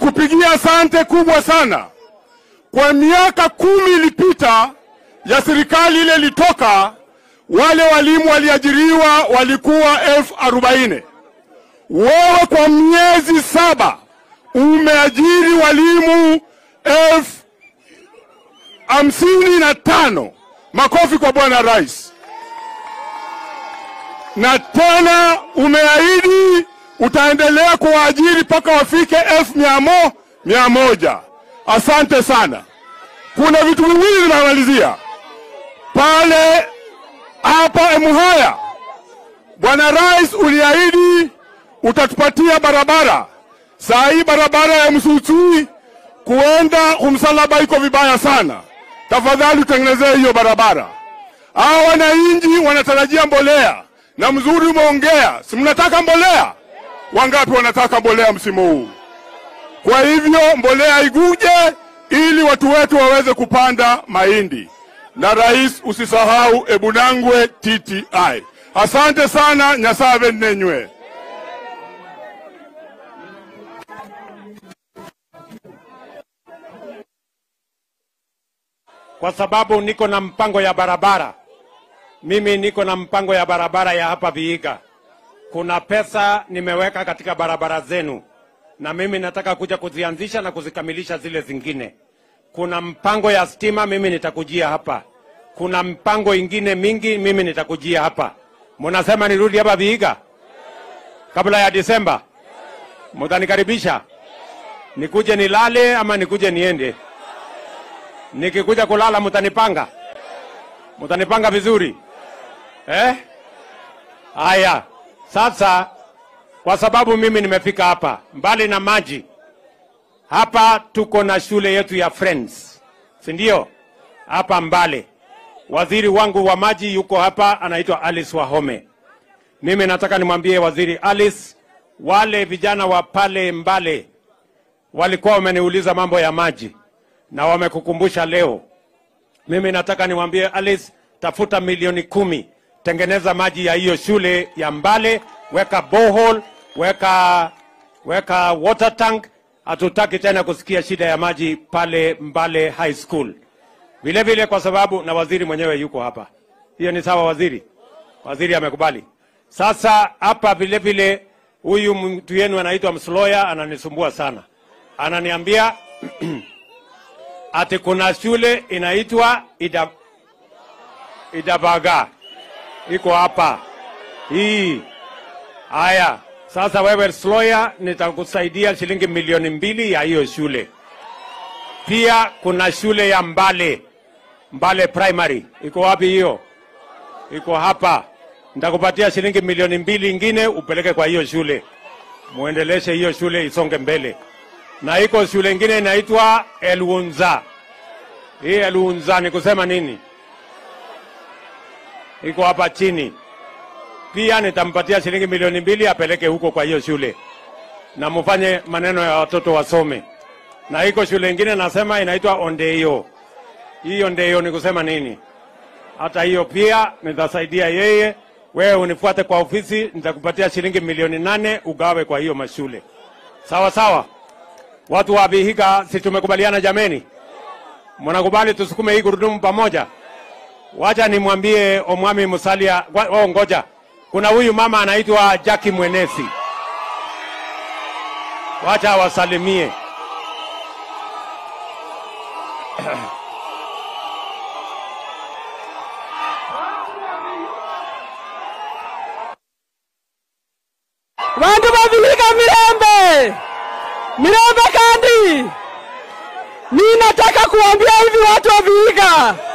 kukupigia asante kubwa sana. Kwa miaka kumi ilipita ya serikali ile ilitoka, wale walimu waliajiriwa walikuwa elfu arobaini. Wewe kwa miezi saba umeajiri walimu elfu hamsini na tano. Makofi kwa Bwana Rais. Na tena umeahidi utaendelea kuwaajiri mpaka wafike elfu mia mo, mia moja. Asante sana. Kuna vitu viwili vinamalizia pale hapa Emuhaya. Bwana Rais, uliahidi utatupatia barabara. Saa hii barabara ya Msuchui kuenda kumsalaba iko vibaya sana. Tafadhali utengenezee hiyo barabara. Hao wananchi wanatarajia mbolea, na mzuri umeongea, si mnataka mbolea? Wangapi wanataka mbolea msimu huu? Kwa hivyo mbolea iguje ili watu wetu waweze kupanda mahindi. Na rais, usisahau Ebunangwe TTI. Asante sana, Nyasaye nenywe. kwa sababu niko na mpango ya barabara. Mimi niko na mpango ya barabara ya hapa Vihiga. Kuna pesa nimeweka katika barabara zenu, na mimi nataka kuja kuzianzisha na kuzikamilisha zile zingine. Kuna mpango ya stima, mimi nitakujia hapa. Kuna mpango ingine mingi, mimi nitakujia hapa. Munasema nirudi hapa Vihiga kabla ya Disemba? Mutanikaribisha nikuje nilale ama nikuje niende? Nikikuja kulala mutanipanga, mutanipanga vizuri eh? Haya, sasa kwa sababu mimi nimefika hapa, mbali na maji, hapa tuko na shule yetu ya Friends, si ndio? Hapa Mbale, waziri wangu wa maji yuko hapa, anaitwa Alice Wahome. Mimi nataka nimwambie waziri Alice, wale vijana wa pale Mbale walikuwa wameniuliza mambo ya maji na wamekukumbusha leo. Mimi nataka niwaambie Alice, tafuta milioni kumi, tengeneza maji ya hiyo shule ya Mbale, weka borehole, weka weka water tank. Hatutaki tena kusikia shida ya maji pale Mbale High School. Vile vile kwa sababu na waziri mwenyewe yuko hapa. Hiyo ni sawa, waziri? Waziri amekubali. Sasa hapa vile vile huyu mtu yenu anaitwa Msloya ananisumbua sana, ananiambia ati kuna shule inaitwa Ida, Idabaga iko hapa hii. Haya, sasa wewe Sloya, nitakusaidia shilingi milioni mbili ya hiyo shule. Pia kuna shule ya Mbale, Mbale Primary iko wapi hiyo? Iko hapa. Nitakupatia shilingi milioni mbili ingine upeleke kwa hiyo shule, muendeleshe hiyo shule isonge mbele na iko shule ingine inaitwa Elunza. Hii Elunza ni kusema nini? Iko hapa chini. Pia nitampatia shilingi milioni mbili apeleke huko kwa hiyo shule, na mfanye maneno ya watoto wasome. Na iko shule ingine nasema inaitwa Ondeio. Hii Ondeio ni kusema nini? Hata hiyo pia nitasaidia yeye. Wewe unifuate kwa ofisi, nitakupatia shilingi milioni nane ugawe kwa hiyo mashule. Sawa sawa. Watu wa Vihiga, si tumekubaliana jameni? Mnakubali tusukume hii gurudumu pamoja? Wacha nimwambie Omwami Musalia. wa- Oh, ngoja, kuna huyu mama anaitwa Jackie Mwenesi, wacha awasalimie. Bantu ba Vihiga Mirembe, Mirembe kandi, ninataka kuambia hivi watu wa Vihiga,